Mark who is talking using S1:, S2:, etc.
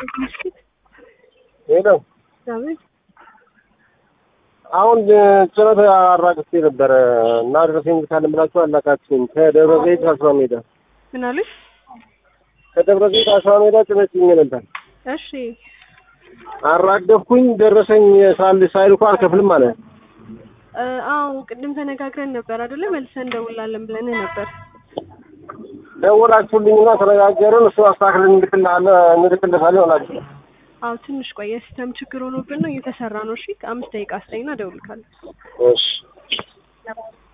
S1: ሄደው
S2: አቤት
S1: አሁን ጭነት አራግፌ ነበረ እና ደረሰኝ ካለ ብላችሁ አላካችሁም። ከደብረ ዘይት አስራ ሜዳ
S2: ምን አሉሽ?
S1: ከደብረ ዘይት አስራ ሜዳ ጭነት ጭኜ ነበር።
S2: እሺ
S1: አራገፍኩኝ። ደረሰኝ ሳል ሳይልኩ አልከፍልም ማለት ነው።
S2: እ አዎ ቅድም ተነጋግረን ነበር አይደለ? መልሰን እንደውላለን ብለን ነበር።
S1: ደወላችሁልኝና ተነጋገርን። እሱ አስተካክለን እንልክልሃለን እንልክልሃለን ሆናችሁ
S2: አዎ ትንሽ ቆይ፣ የሲስተም ችግር ሆኖብን ነው እየተሰራ ነው። እሺ አምስት ደቂቃ ስጠኝና እደውልልካለሁ።
S1: እሺ